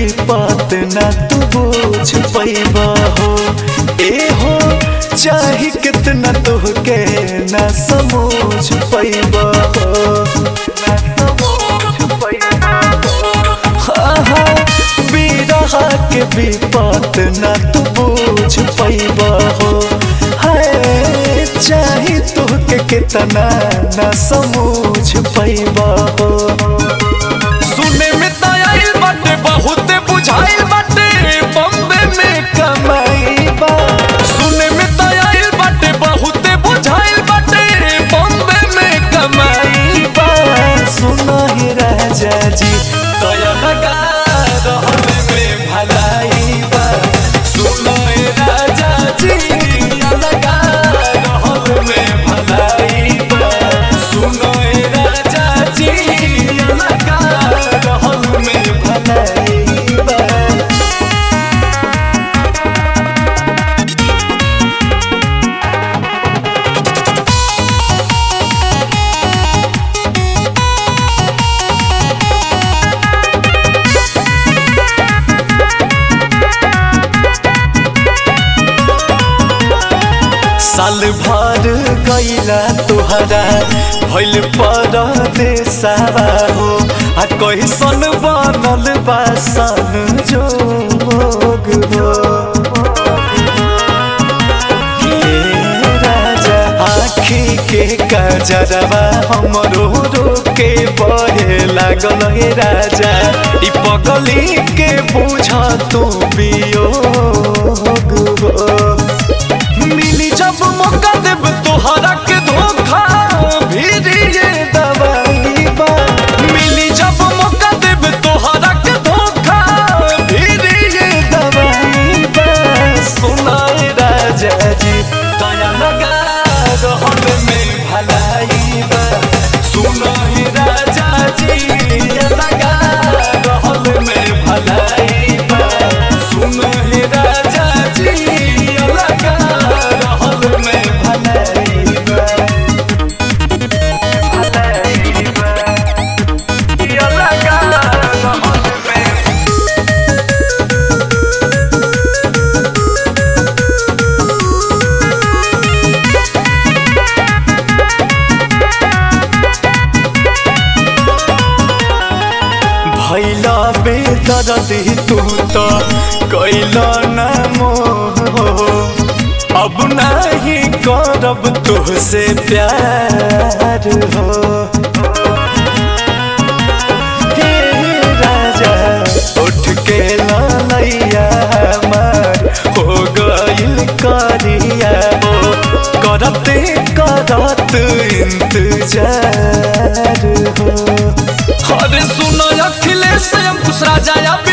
विपत न तू बोझ पैबा हो ए हो चाहे कितना तोहके न समझ पैबा हो आहा, बिरहा के विपत न तू बोझ पैबा हो हाय चाहे तोहके कितना न समझ पैबा हो सुने में त आइल बाटे बहुत बुझाइल बाटे बम्बे में कमाई बा सुने में त आइल बाटे बहुत बुझाइल बाटे बम्बे में कमाई बा सुनो ही राजा जी तया लगा रहल में भलाई बा सुनो ए राजा जी तया लगा रहल में भलाई बा सुनो ए राजा जी तया लगा रहल में भलाई बा साल भर गईला तुहरा भइल परदेसावा हो आ कैसन बनल बा सन जोग हो हे राजा आँखी के कजरवा हमरो रोके बहे लागल हे राजा ई पगली के बुझ तू वियोग हो मिली जब मौका देब तोहरा के धोखा भीरी ये दवाई बा मिली जब मौका देब तोहरा के धोखा भीरी ये दवाई बा सुनाए राजा जी दया लगा रहल में भलाई बा सुनो ही राजा जी दया लगा रहल में भलाई बा सुनो ही राजा जी दया लगा रहल में भलाई बा भलाई बा दया लगा रहल में भैला बेदर्दी तू तो कैला न मोह अब नहीं करब तुहसे प्यार हो हे राजा उठ के लैया हमार हो गइल करिया हो करते करत इंतजार हो अरे सुनो अखिलेश अंकुश राजा या